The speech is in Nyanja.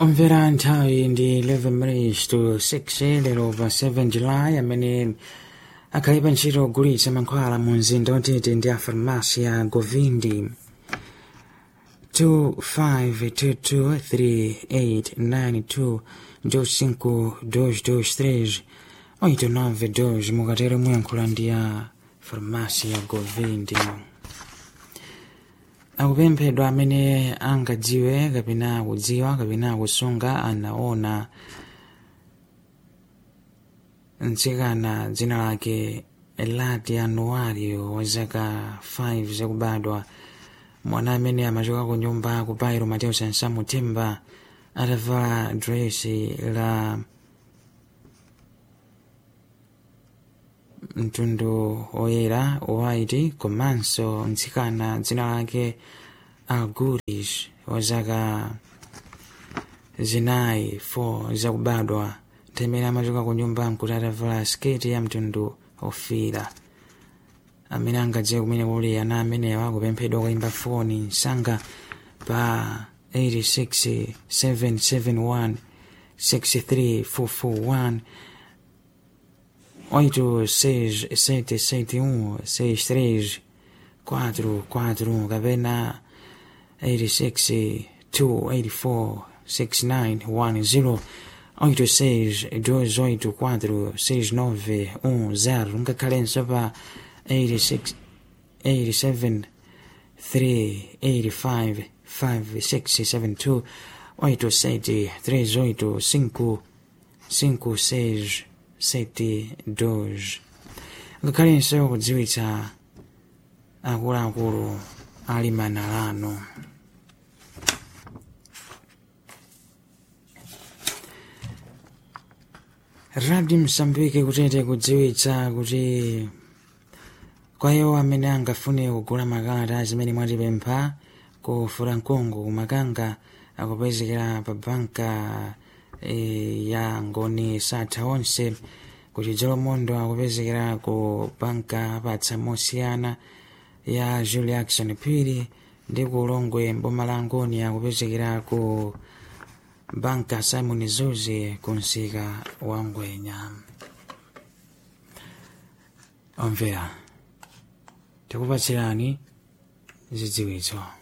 omvera nthawi ndi 11 minutes to 6 lero pa 7 july amene akhale pa ntchito ogulitsa mankhwala mu mzinda watete ndi a farmasi ya govindi 25223892 ndio 5223 89 mukatero muyankhula ndi ya farmasi ya govindi akupemphedwa amene angadziwe kapena kudziwa kapena kusunga anaona mtsikana dzina lake elati anuario wa zaka 5 zakubadwa mwana amene amachoka ku nyumba ku bairo mateo sansamu themba atavala dresi la mtundu oyera white komanso mtsikana dzina lake alguris wa zaka zinayi 4 zakubadwa temene amachoka ku nyumba nkuti atavala sketi ya mtundu ofira amene angadziwe kumene kuli ana amenewa kupemphedwa kuimba foni msanga pa 86 771 63441 oito seis sete sete um seis três quatro quatro um kapena eighty six two eighty four six nine one zero oito seis dois oito quatro seis nove um zero ngakhalenso pa eighty six eighty seven three eighty five five six seven two oito sete três oito cinco cinco seis sete dos ngakhalenso kudziwitsa akuluakulu ali manalano radio msambike kutete kudziwitsa kuti kwa iwo amene angafune kugula makalata zimene mwatipempha ku furankungu kumakanga akupezekera pa banka e, ya ngoni satha onse kuti dzolomondo akupezekera ku banka patsa mosiyana ya julie action phiri ndi ku ulongwe mboma la ngoni akupezekera ku banka simon zuzi ku msika wa ngwenya omvera tikupatsirani zidziwitso